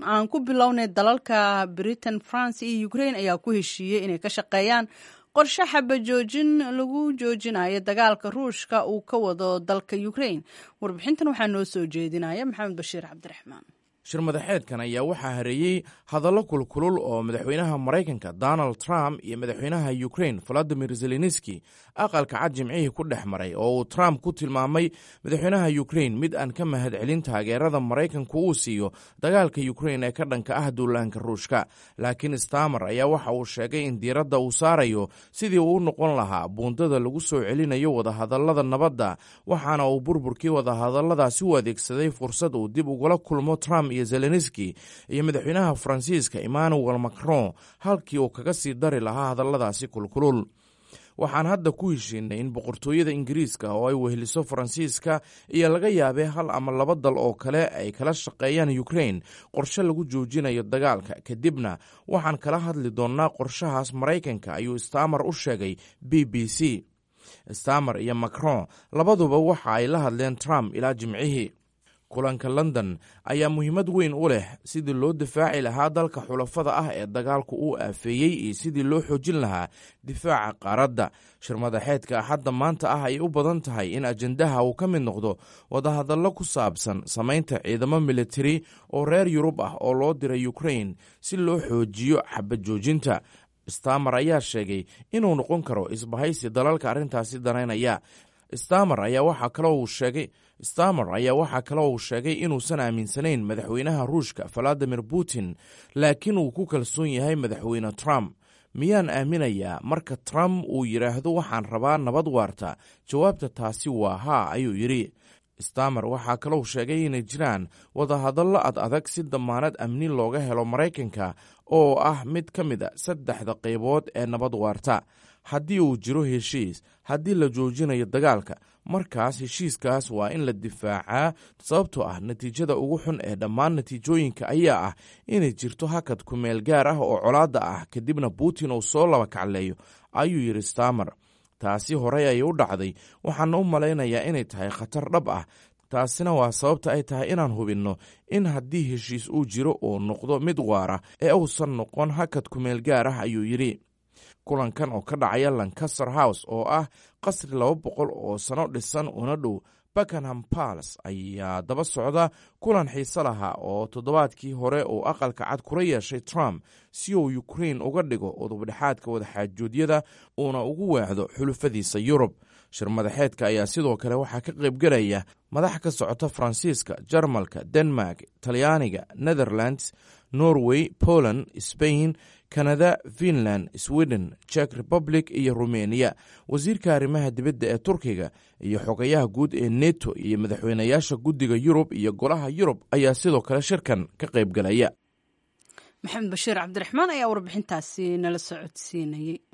aan ku bilownay dalalka britain france iyo ukraine ayaa ku heshiiyey inay ka shaqeeyaan qorshe xabajoojin lagu joojinayo dagaalka ruushka uu ka wado dalka ukraine warbixintan waxaa noo soo jeedinaya maxamed bashiir cabdiraxmaan shir madaxeedkan ayaa waxaa hareeyey hadallo kulkulul oo madaxweynaha maraykanka donald trump iyo madaxweynaha ukraine valadimir zelenski aqalka cad jimcihii ku dhex maray oo uu trump ku tilmaamay madaxweynaha ukraine mid aan ka mahadcelin taageerada maraykanku uu siiyo dagaalka ukraine ee ka dhanka ah duulaanka ruushka laakiin stamer ayaa waxa uu sheegay in diiradda uu saarayo sidii uu u noqon lahaa buundada lagu soo celinayo wadahadallada nabadda waxaana uu burburkii wadahadalladaasi u adeegsaday fursad uu dib ugula kulmo trump iyo zelenski iyo madaxweynaha faransiiska emmanuel macron halkii uu kaga sii dari lahaa hadalladaasi kulkulul waxaan hadda ku heshiinay in boqortooyada ingiriiska oo ay weheliso faransiiska iyo laga yaabee hal ama laba dal oo kale ay kala shaqeeyaan ukraine qorshe lagu joojinayo dagaalka kadibna waxaan kala hadli doonnaa qorshahaas maraykanka ayuu stamer u sheegay b b c stamer iyo macron labaduba waxa ay la hadleen trump ilaa jimcihii kulanka london ayaa muhiimad weyn u leh sidii loo difaaci lahaa dalka xulafada ah ee dagaalku uu aafeeyey iyo sidii loo xoojin lahaa difaaca qaaradda shir madaxeedka axadda maanta ah ay u badan tahay in ajendaha uu ka mid noqdo wadahadallo ku saabsan samaynta ciidamo militari oo reer yurub ah oo loo diray ukraine si loo xoojiyo xabajoojinta stamer ayaa sheegay inuu noqon karo isbahaysi dalalka arrintaasi danaynaya stamer ayaa waxaa kaloo uu sheegay stamer ayaa waxaa kaloo uu sheegay inuusan aaminsanayn madaxweynaha ruushka valadimir putin laakiin uu ku kalsoon yahay madaxweyne trump miyaan aaminayaa marka trump uu yidhaahdo waxaan rabaa nabad waarta jawaabta taasi waa haa ayuu yidhi stamer waxaa kalou sheegay inay jiraan wadahadallo ad adag si damaanad amni looga helo maraykanka oo ah mid ka mid a saddexda qaybood ee nabad waarta haddii uu jiro heshiis haddii la joojinayo dagaalka markaas heshiiskaas waa in la difaacaa sababtoo ah natiijada ugu xun ee dhammaan natiijooyinka ayaa ah inay jirto hakad kumeel gaar ah oo colaadda ah kadibna putin uu soo laba kacleeyo ayuu yidhi stamer taasi horey ayay u dhacday waxaana u malaynayaa inay tahay khatar dhab ah taasina waa sababta ay tahay inaan hubinno in haddii heshiis uu jiro uu noqdo mid waara ee uusan noqon hakad kumeel gaar ah ayuu yidhi kulankan oo ka dhacaya lancaster house oo ah qasri laba boqol oo sano dhisan una dhow buckenham palace ayaa daba socda kulan xiise lahaa oo toddobaadkii hore uu aqalka cad kula yeeshay trump si uu ukraine uga dhigo udubdhexaadka wadaxaajoodyada uuna ugu weecdo xulufadiisa yurub shir madaxeedka ayaa sidoo kale waxaa ka qaybgelaya madax ka socota faransiiska jarmalka denmark talyaaniga netherlands norway poland spain kanada finland sweden jek republic iyo rumeniya wasiirka arrimaha dibadda ee turkiga iyo xogayaha guud ee neto iyo madaxweynayaasha guddiga yurub iyo golaha yurub ayaa sidoo kale shirkan ka qaybgelaya maxamed bashiir cabdiraxmaan ayaa warbixintaasi nala socodsiinayey